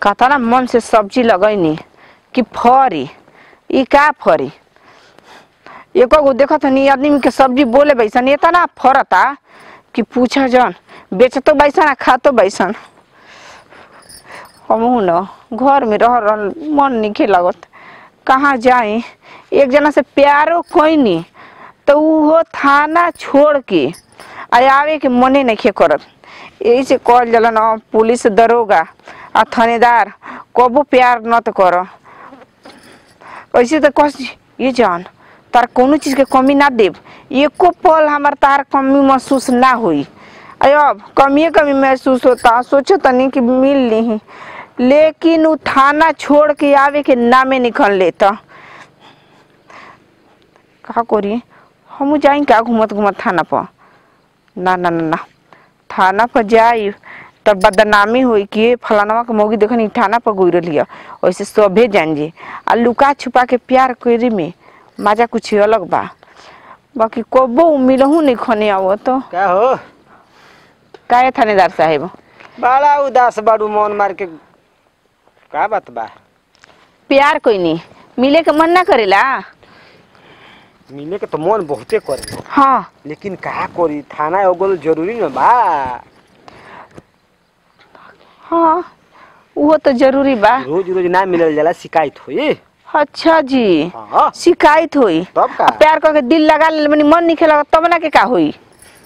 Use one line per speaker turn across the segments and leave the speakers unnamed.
कहता ना मन से सब्जी लगैनी कि फरी ई का फरी एको गो देखत हनी आदमी के सब्जी बोले बैसन ये ना फरता कि पूछा जन बेचतो बैसन आ खातो बैसन हमहू न घर में रह रहल मन निखे लगत कहाँ जाए एक जना से प्यारो कोई तो उहो थाना छोड़ के आ आवे के मने नहीं करत यही से कहल जाला न पुलिस दरोगा आ थानेदार कबो प्यार न तो कर ऐसे तो कह ये जान तार कोनो चीज के कमी ना देब एको पल हमार तार कमी महसूस ना हुई अरे अब कमिए कमी महसूस होता सोचो तनी कि मिल ली लेकिन उ थाना छोड़ के आवे के नामे निकल लेता का करी हम जाई का घूमत घूमत थाना पर ना ना ना ना थाना पर जाई तब बदनामी होई कि फलानवा के मौगी देखनी थाना पर गोई रही वैसे सभे जान जी आ लुका छुपा के प्यार करे में मजा कुछ अलग बा बाकी कबो मिलहू नहीं खने आवो तो
का हो
काहे थानेदार साहेब
बड़ा उदास बाड़ू मन मार के का बात बा
प्यार कोई नहीं मिले के मन ना करेला
मिले के तो मन बहुते करे
हाँ
लेकिन का करी थाना एगो जरूरी न बा
हाँ वो तो जरूरी बा
रोज रोज ना मिलल जाला शिकायत होई
अच्छा जी
हाँ
शिकायत होई
तब का
प्यार करके दिल लगा ले मनी मन नहीं खेला तब ना के का होई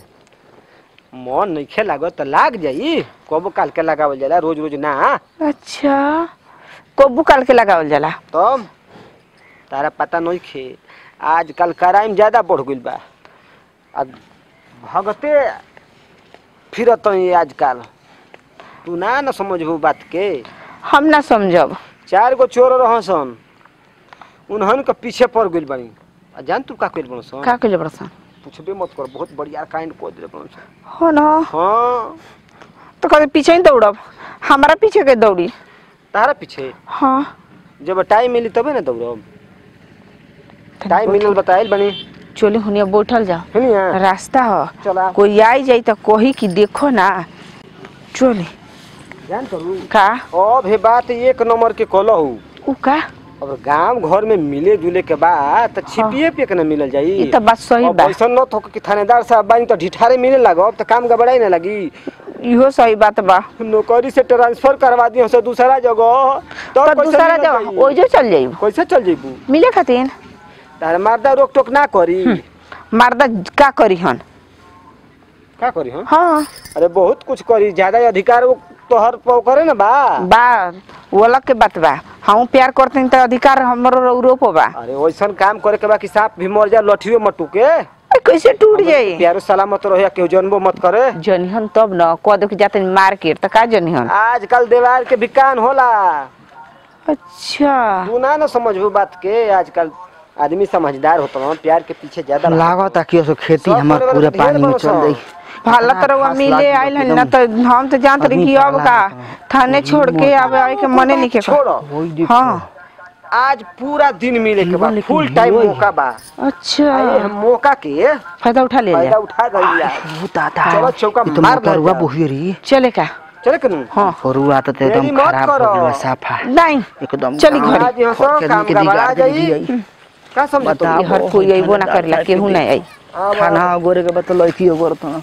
मन नइखे लागत त लाग जाई कबो काल के लगावल जाला रोज रोज ना
अच्छा कब्बू काल के लगावल जाला
तब तारा पता नइखे आजकल क्राइम ज्यादा बढ़ गइल बा आ भगते फिरत ही आजकल तू ना न समझबू बात के
हम ना समझब
चार गो चोर रहसन उन्हन के पीछे पड़ गइल बानी आ जान तू का कइल बनसन
का कइले बड़सन
पूछबे मत कर बहुत बढ़िया काइंड को दिले बनसन
हो ना
हाँ
तो कभी पीछे ही दौड़ब हमारा पीछे के दौड़ी
तारा पीछे
हाँ
जब टाइम मिली तबे ना दौड़ब टाइम मिलल बताइल बनी
चली हुनिया बैठल जाओ
सुनिया
रास्ता हो
चला
कोई आई जाई तो कही कि देखो ना चली
जान करू
का
अब हे बात एक नंबर के कहलहू
उ का
अब गांव घर में मिले जुले के बाद त छिपिए पे के ना मिलल जाई
ई तो बात सही
अब
बा
ऐसा न तो कि थानेदार साहब बानी तो ढिठारे मिले लागब त काम गबड़ाई ना लगी
इहो सही बात बा
नौकरी से ट्रांसफर करवा दियो से दूसरा जगह
तो
कैसे
दूसरा
मिलल
जगह
जाई?
ओइजो चल जाइब
कैसे चल जेबू
मिले खातिर
तार मारदा रोक टोक ना करी
मर्दा का करी हन
का करी हम
हाँ
अरे बहुत कुछ करी ज्यादा अधिकार वो तोहर पर करे ना बा
बा वो अलग के बात बा हम प्यार करते हैं तो अधिकार हमरो यूरोप बा
अरे वैसन काम करे के बा कि सांप भी मर जा लठियो मत टूके
ए, कैसे टूट जाई
प्यारो सलामत रहे केहू जन्मो मत करे
जनिहन तब न कह दो कि जाते मार्केट तो का जनिहन
आजकल दीवार के भी कान होला
अच्छा
तू ना ना समझबू बात के आजकल आदमी समझदार होता है प्यार के पीछे ज्यादा
लागत कि उसको खेती
सब
हमार
करे
पूरा
वाला
पानी में
ढेर
चल
बरस
जाई
भाला तरवा
खास
मिले
लागी
आइल हन
एकदम
ना तो हम तो जानत रही कि अब
आदमी
का
पाला
थाने छोड़ के आवे आवे के मने नहीं के
छोड़ो
वही देखो
हाँ
आज पूरा दिन मिले के बा
लेकिन
फुल टाइम
वही।
मौका बा
अच्छा
आए हम मौका के
फायदा उठा ले
फायदा
लिया
उठा गई यार
भूता था
चलो चौका
ये तो
मार
मोटर
ना
हुआ
जा।
बुहियो री
चले का
चले कनु
हाँ
फरुआ तो
देरी
एकदम
मत
खराब हो
करो।
गया साफा
नहीं
एकदम
चली घरे।
आज यहाँ सब
के
काम
आदमी के
गबड़ा
दिगाड़ के
जाई।
दियाई।
का समझ तू
बताओ।
ये हर कोई अइबो ना करेला केहू नहीं आई
खाना गोरे के बत लड़की गोर तो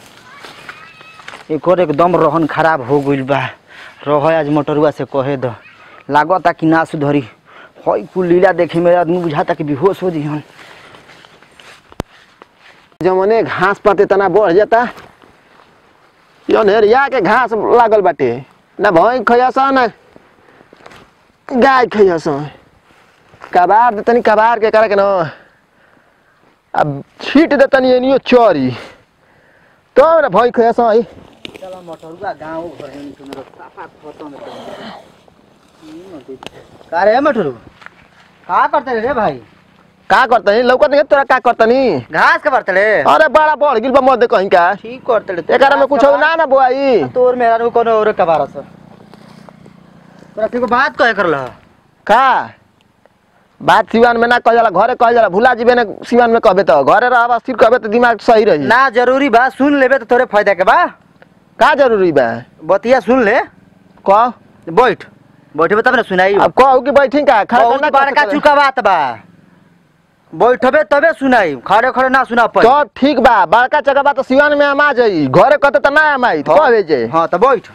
एक और एकदम रहन खराब हो गइल बा रह आज मोटरुआ से कहे दो लागता कि ना सुधरी हई कुल लीला देखे में आदमी बुझाता कि बेहोश हो जी
जमने घास पाते तना बढ़ जाता जौन के घास लागल बाटे ना भैंस खैस ना गाय खैस कबार देतनी कबार के करे के न अब छीट देतनी एनियो चरी तो ना भैंस खैस है
चलो मोटरुआ गांव घर में तुमरो साफा खत्म का रे मोटरू का करते रे भाई
का करतनी लौकत नहीं तोरा का करतनी
घास के बरतले
अरे बड़ा बढ़ गिल बा मत कहीं का
ठीक करते रे
एकरा में कुछ ना ना बोआई
तोर मेरा नु कोनो और कबार छ तोरा के बात कहे करल
का बात सिवान में ना कह जाला घरे कह जाला भुला जीबे ना सिवान में कहबे तो घरे रहबा स्थिर कहबे तो दिमाग सही रही
ना जरूरी बा सुन लेबे तो तोरे फायदा के बा
का जरूरी बा
बतिया सुन ले
कह
बैठ बैठबे तब ना सुनाई
अब कहू कि बैठी का खड़ा
बहुत
करना
बड़का
कैसे
चुका बात बा बैठबे तबे सुनाई खड़े खड़े ना सुना
करे?
पड़ी
तो ठीक बा बड़का जगह बा तो सिवान में हम आ जाई घरे कहते तो ना हम आई तो कह जे
हाँ तो बैठ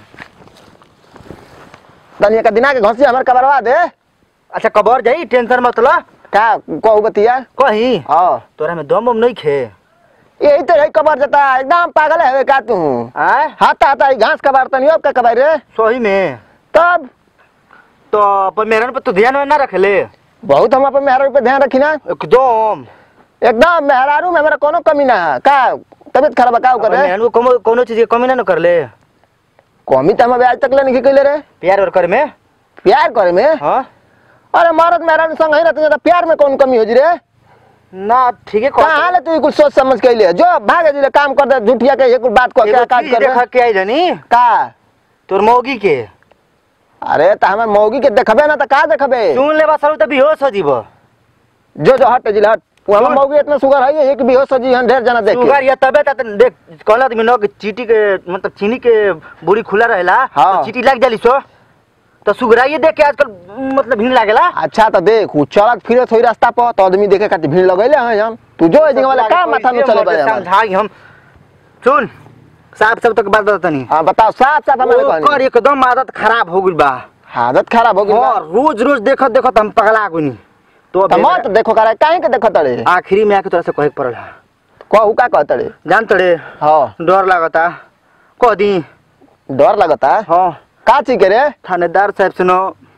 तनिया का दिना के घसी हमर कबरवा दे
अच्छा कबर जाई टेंशन मत लो
का कहू बतिया
कही
हां
तोरा में दम उम नहीं खे
यही तो यही कबर जाता एकदम पागल है का तू
आय
हाथ आता है घास कबार तनी अब का कबार रे
सही में
तब
तो अपन मेहरन पर तो ध्यान में ना रखले
बहुत हम अपन मेहरारू पे ध्यान रखी ना
एकदम
एकदम मेहरारू में हमारा कोनो कमी ना है का तबियत खराब है का
अपन
करे
मेहरन को कोनो कोनो चीज के कमी ना न करले
कमी तो हम अभी आज तक ले नहीं कैले रे
प्यार और करे में
प्यार करे में
हाँ
अरे मरद मेहरारू संग ही रहते तो प्यार में कौन कमी हो जी रे
ना ठीक है
कहाँ ले तू कुछ सोच समझ के लिए जो भागे जी ले काम कर दे झूठिया के ये कुछ बात को क्या काज कर
देखा के आई जानी
का
तोर मौगी के
अरे तो हमार मौगी के देखबे ना तो का देखबे
सुन ले बस तो बेहोश हो जीबो
जो जो हट जिले हट वो हमार मौगी इतना सुगर है एक भी हो सजी हम ढेर जना देख के।
सुगर या तबे त देख कहला आदमी न कि चीटी के मतलब चीनी के बुरी खुला रहेला
हाँ।
तो चीटी लग जाली सो तो सुगराइए देख के आजकल मतलब भीड़ लागेला
अच्छा तो देख वो चलत फिरत होई रास्ता पर तो आदमी देखे खातिर भीड़ लगैले हैं हम तू जो ए जगह वाला का माथा में चले बे
समझाई हम सुन साफ साफ तक बात बतानी
हां बताओ साफ साफ हमें
ओकर
कहनी
एकदम आदत खराब हो गइल बा
आदत खराब हो गई
और रोज रोज देखत देखत हम पगला गइनी तो
तो मत देखो करे काहे के देखो तड़े
आखिरी में आके तोरा से कहे के पड़ल है।
कहू का कह तड़े
जान तड़े
हां
डर लागता कह दी
डर लगता
हाँ
का चीज के रे
थानेदार साहब से न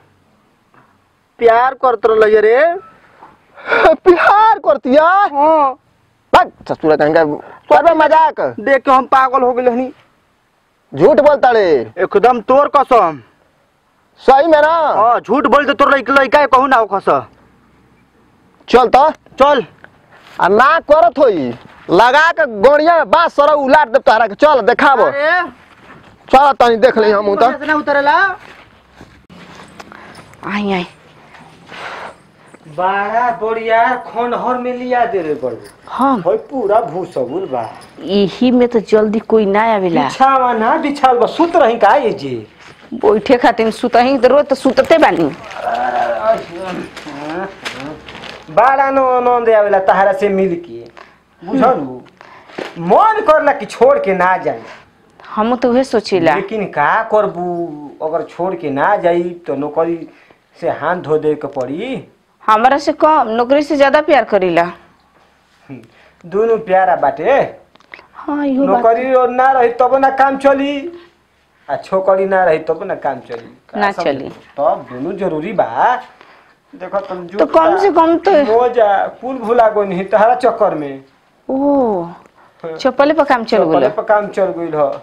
प्यार करत रहिए रे
प्यार करतिया
हाँ
बक ससुर कहेंगे करबे मजाक
देख के हम पागल हो गए हनी
झूठ बोलता रे
एकदम तोर कसम
सही में ना
हाँ झूठ बोल तो तोर लइका लइका कहू ना खस
चल तो
चल
आ ना करत होई लगा के गोड़िया में बांस सर उलाट दे तोहरा के चल देखाबो
अरे
चल तनी देख ली हम तो
इतना उतरेला
आई आई
बड़ा बढ़िया खनहर में लिया दे रे बड़ू
हम
होय पूरा भूसगुल बा
यही में तो जल्दी कोई ना आवेला
बिछावा ना बिछावल बा सुत रही का ये जी
बैठे खातिर सुतही तो रोज तो सुतते बानी
बड़ा नो आनंद आवेला तहरा से मिल के बुझलू मन करला कि छोड़ के ना जाए
हम तो उहे सोचिला
लेकिन का करबू अगर छोड़ के ना जाई तो नौकरी से हाथ धो दे के पड़ी
हमारा से कम नौकरी से ज्यादा प्यार करीला
दोनों प्यारा बाटे
हाँ इहो बात
नौकरी और ना रही तब ना काम चली आ छोकरी ना रही तब ना काम चली का
ना
समझ?
चली।
तब दोनों जरूरी बा देखो तुम
तो कम से कम तो
मोजा कुल भुला गो नहीं तहरा चक्कर में
ओ चप्पले पर काम चल
चप्पले
गेलो
पर काम चल गइल ह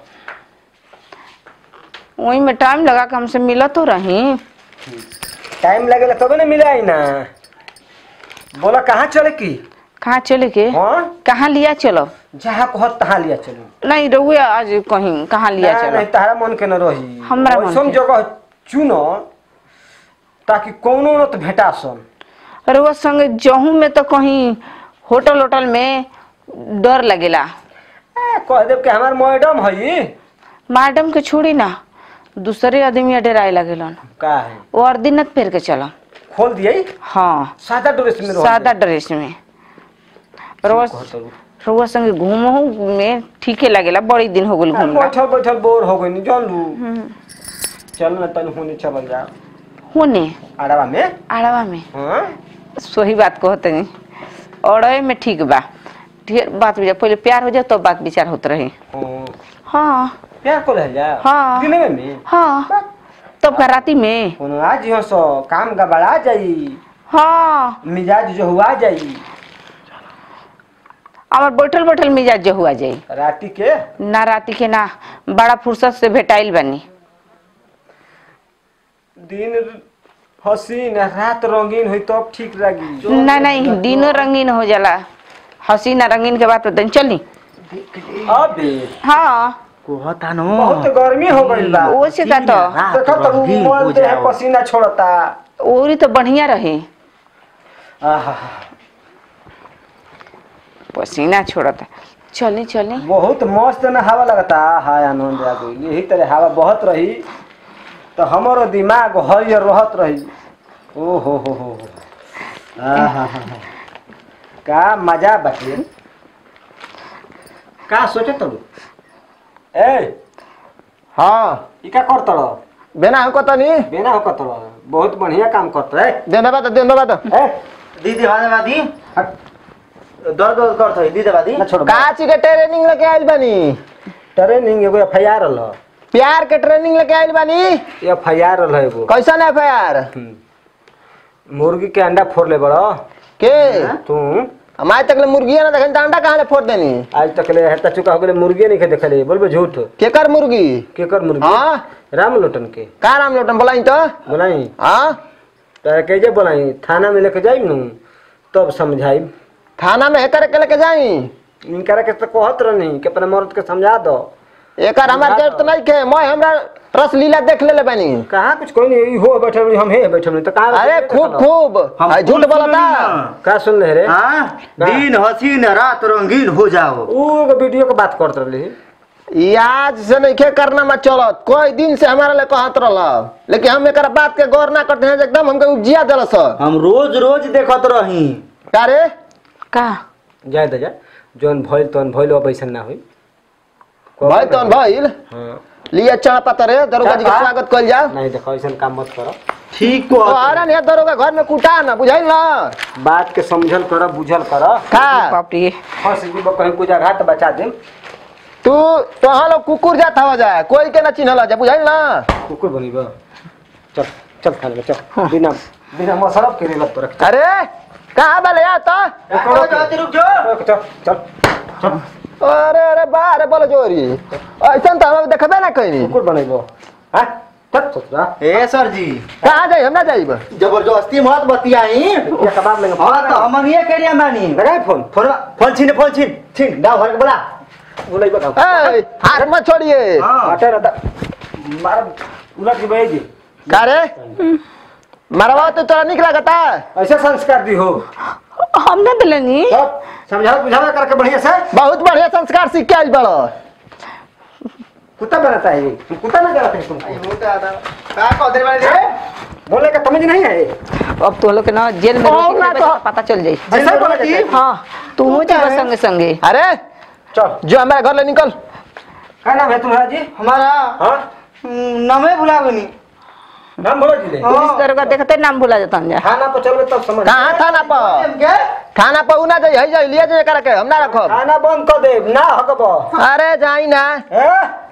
वही में टाइम लगा के हमसे मिला तो रही
टाइम लगेला तब ना मिलाई ना बोला कहाँ चले की
कहाँ चले के
हाँ
कहाँ लिया चलो
जहाँ कहत तहाँ लिया चलो
नहीं रहुए आज कहीं कहाँ लिया
ना,
चलो
नहीं तहरा मन के न रही
हमरा मन
ऐसन
के।
जगह चुनो ताकि कौनो न तो भेटा सन
रहुआ संगे जहू में तो कहीं होटल होटल में डर लगेला
ए, कह देव कि हमार मैडम हई
मैडम के छोड़ी ना दूसरे आदमी डराए लगेलन
का है
वो अर्दिनत फेर के चलो
खोल दिए
हाँ
सादा ड्रेस में रह
सादा ड्रेस में रहुआ रहुआ संगे घूमहू में ठीके लगेला बड़ी दिन हो गल घूमला
बैठल बैठल बोर हो गई जान लू चल ना तन होने चल जा
होने
आड़वा में
आड़वा में
हाँ
सही बात कहते नहीं अड़े में ठीक बा ढेर बात विचार पहले प्यार हो जाए तब बात विचार होत रही
हाँ।
हाँ
प्यार को रह जा
हाँ।
दिन में में
हाँ तब का राती में
कोनो आज यहाँ सो काम गबड़ा जाई
हाँ
मिजाज जो हुआ जाई
हमार बैठल बैठल मिजाज जो हुआ जाई
राती के
ना राती के ना बड़ा फुर्सत से भेटाइल बनी
दिन हसीन रात रंगीन हुई तब ठीक लगी
ना नहीं दिनों रंगीन हो जाला हसीना रंगीन के बात बताई चली
अबे
हाँ
कहता नो
बहुत गर्मी हो गई बा
वो से का तो
रात
देखो तो
रंगीन हो
मोल दे
जाओ।
पसीना छोड़ता
ओरी तो बढ़िया रहे
आहा
पसीना छोड़ता चली चली
बहुत मस्त ना हवा लगता हाय आनंद आ गई यही तरह हवा बहुत रही तो हमारो दिमाग हरियर रहत रही ओ हो हो हो हो आहा, का मजा बाटे का सोचे तड़ू ए
हाँ
ई का कर तड़
बेना हमको तनी
बेना हो कतड़ बहुत बढ़िया काम करत है
देने बात देने बात
ए
दीदी भाने बादी
हट
दर्द वर्द करत है दीदी बादी
ना छोड़
काची के ट्रेनिंग लेके आइल बानी
ट्रेनिंग एगो एफ आई आर रहा
प्यार के ट्रेनिंग लेके आइल बानी
एफ आई आर रहा एगो
कैसन है प्यार
हम्म। मुर्गी के अंडा फोड़ ले बड़ा
के
तू
हमारे तक ले मुर्गिया ना देखन अंडा कहाँ ले फोड़ देनी
आज तक ले हेता चुका हो गेले मुर्गी नहीं खे देखले बोलबे झूठ
केकर मुर्गी
केकर मुर्गी
हाँ
राम लोटन के
का नाम लोटन बोलाई तो
बोलाई
हाँ
तारा कैसे बोलाई थाना में लेके जाई नु तब समझाई
थाना में हेकर के लेके जाई
इनकरा के तो कहत रहनी कि अपने मर्द के समझा दो
एकर हमार जरूरत नहीं के मैं हमरा रस लीला देख ले ले बानी
कहाँ कुछ कोई नहीं हो बैठे रही हम हे बैठे रही तो कहाँ
अरे खूब खूब
हम
आ, झूठ
खूब
बोलता
सुननी
का सुन रहे रे
हाँ दिन हसीन रात रंगीन हो जाओ
ऊ एगो वीडियो के बात करत रहली
ई आज से नहीं के करना में चलत कोई दिन से हमारा ले कहत रहल लेकिन हम एकर बात के गौर ना करते हैं जे एकदम हमके उपजिया देलस
हम रोज रोज देखत रही
का रे
का
जाए दे जा जौन भइल तौन भइल अब ऐसा ना हुई
भाई तन भइल
हाँ
लिया चढ़ा पतर है दरोगा जी के
चढ़ा?
स्वागत कइल जाओ
नहीं देखो ऐसा काम मत करो
ठीक
तो
को
अरे नहीं दरोगा घर में कुटा ना बुझाइल ना
बात के समझल करो बुझल करो
का
बाप रे
फंस जीव कहीं पूजा घाट बचा दे
तू तो हम लोग कुकुर जात हवा जाए कोई के ना चिन्हला जा बुझाइल ना
कुकुर बनी बा चल चल खा ले चल बिना बिना मसरफ के रेलत तो रख
अरे कहाँ बले या तो
रुक जाओ
चल चल चल
अरे अरे बारे बोलो जोरी ऐसा तो हम देखबे ना कहीं
कुकुर बनेबो हां चल चल
ए सर जी
कहाँ जाई हम ना जाइब
जबरदस्ती मत बतियाई
ये कबाब लेंगे
हाँ तो हम ये करिया मानी
लगाए फोन
फोन फोन छीन फोन छीन छीन गाँव भर के बोला
बोलाई बता
ए हाथ मत छोड़िए
हाँ
हटे रहता मार उलट के बैठ जी
का रे मरवा तो तोरा निक लगता
ऐसे संस्कार दी हो
हम ना दिलनी
तब समझाओ बुझावा करके बढ़िया से
बहुत बढ़िया संस्कार सीख के आइल बड़ो
कुत्ता बनाता है ये कुत्ता ना कराते हैं तुमको
का कह दे वाले
बोले का समझ नहीं है
अब तो लोग के ना जेल में
और
रोटी
ना
खेबे
तो-
तो पता चल जाई
ऐसा बोला जी
हाँ तू हो जा संगे संगे
अरे
चल
जो हमारे घर ले निकल
क्या नाम है तुम्हारा जी
हमारा
हाँ
नमे भुला गनी
नाम बोलो जी ले
पुलिस दरोगा देखते नाम भुला जाता जा
खाना पर चलबे तब समझ
कहाँ थाना पर
के
थाना पर उना जाई है जाई लिया जाए करा के हम ना रखब
खाना बंद कर दे ना हकबो
अरे जाई ना
हैं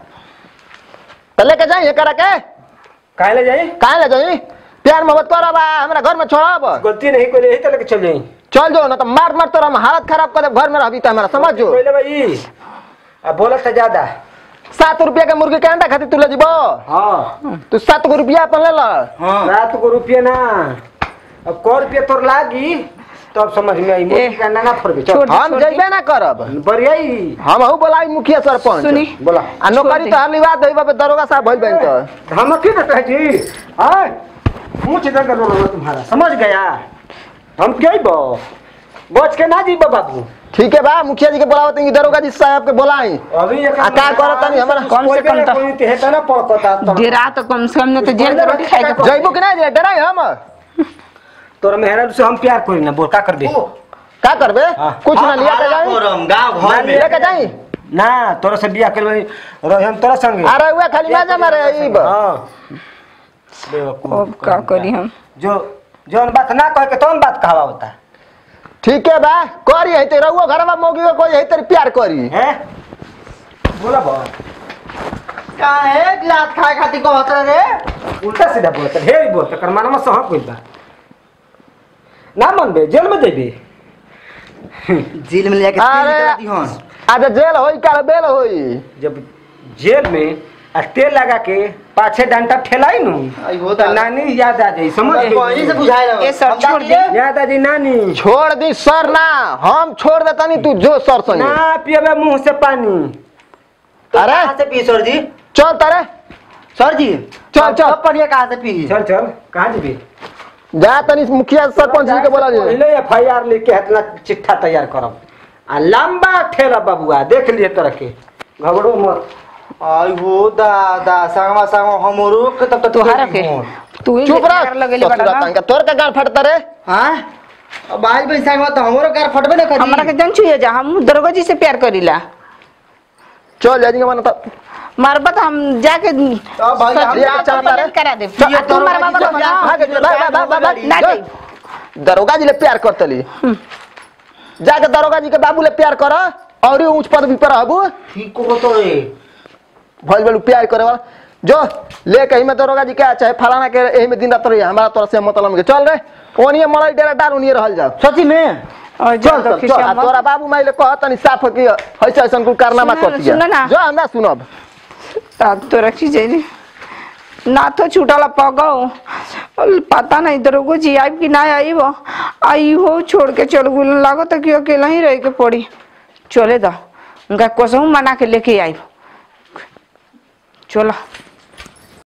तो लेके जाई करा के
काहे ले जाई
काहे ले जाई प्यार मोहब्बत करब आ हमरा घर में छोड़ब
गलती नहीं कोई यही तो लेके चल जाई
चल जो ना तो मार मार तोरा हम हालत खराब कर देब घर में रहबी तो हमारा समझ जो
कोई ले भाई अब बोलत तो ज्यादा
सात रुपया के मुर्गी के अंडा खातिर तू ले जीबो
हाँ
तू सात गो रुपया अपन ले ला
हाँ
रात को रुपये ना अब को रुपये तोर लागी तब समझ में आई मुर्गी का अंडा ना फोड़ चल
छोड़-
हम जइबे ना करब
बढ़िया ही
हम हूँ बोलाई मुखिया सरपंच
सुनी
बोला
आ नौकरी तो हर बात देबा पे दरोगा साहब भइल बैंक तो
हम क्यों कहते हैं जी हाँ पूछ दे कर तुम्हारा समझ गया हम क्या ही बो बच के ना जी बाबू
ठीक है बा मुखिया जी के बोलावत हैं दरोगा जी साहब के बोलाई
अभी एक
आ का करत तनी हमरा
कम से कम तो-
कोई ते हेता ना पड़ता तब
डेरा तो कम से कम न तो जेल में रोटी खाए के पड़े।
जइबो कि नहीं डराई हम
तोर मेहरा से हम प्यार करी ना बोल का कर दे
का करबे
हाँ।
कुछ ना लिया के जाई
करम गाँव घर में
लेके जाई
ना तोरा से बियाह करबे रहे हम तोरा संगे
अरे उहे खाली मजा मारे ईब
हां बेवकूफ
अब का करी हम
जो जौन बात ना कहे के तौन बात कहवा होता
ठीक है बा करी है ते रहुओ घरवा मोगी को कोई है तेरे प्यार करी
हैं बोला बा
काहे गिलास खाए खातिर कहत रे
उल्टा सीधा बोलता ढेर बोलता कर मानमा से हक बा ना मनबे जेल में जेबे
जेल में लेके
अरे।
तेल निकला दिहन
आज जेल होई काल बेल होई
जब जेल में आ तेल लगा के पाछे डंटा ठेलाई नु
आई हो
तो नानी याद आ जाई समझ
वहीं से
गई
बुझाए रहो
ए सर,
हम
छोड़
जाती है?
याद आ जाई नानी
छोड़ दी सर ना हम छोड़ देता नहीं तू जो सर संगे
ना पियबे मुंह से पानी
तो
अरे।
कहाँ से पी सर जी
चल तारे
सर जी
चल, चल।
अब पढ़िए कहाँ से पी
चल चल कहाँ जेबे
जा तनी मुखिया सरपंच जी के बोला जी
पहले एफ आई आर लिख के इतना चिट्ठा तैयार करब आ लंबा ठेला बबुआ देख लिए तरह के घबरो मत
आई हो दादा संगवा संगवा हमरो के तक
तोहरा के तू ही
चुप रह
लेकर लगेले
ससुरा
बड़ा
तंका तोर का गाल फटता रे
हां अब आई भाई संगवा तो हमरो कार फटबे ना करी
हमरा के जन छुए जा हम दरोगा जी से प्यार करीला
चल जाएंगे मन तो
मारबा तो हम जाके
अब भाई हम
सच
ये
बात
चल
कंप्लेंट
मारे।
करा दे
ये
तू
दरोगा
मारबा
जी से
तो
प्यार
ना
भाग जा, भाग, भाग, भाग, भाग।
ना
जा।
दे
दरोगा जी ले प्यार करतली जाके दरोगा जी के बाबू ले प्यार कर और ही ऊंच पद भी पर रहबू
ठीक को तो रे
भल भल प्यार करे वाला जो ले कहीं में दरोगा जी क्या चाहे फलाना के यही में दिन रात रही हमारा तोरा से मतलब के चल रे ओनिए मड़ई डेरा डाल ओनिए रहल जाओ
सची में
और
चल
जा तो
चल चल
खिसिया
आ
मत।
तोरा बाबू माइले कह तनी साफ कि ऐसा ऐसा कुल कारनामा
सुनो,
कर दिया
सुनो ना।
जो ना सुनब
तब तो रखी जाइए ना तो छूटला पगो पता नहीं दरोगो जी आइब कि ना आइब आई हो छोड़ के चल गुल लागो तो कि अकेला ही रह के पड़ी चले दो उनका कसहू मना के लेके आइब चलो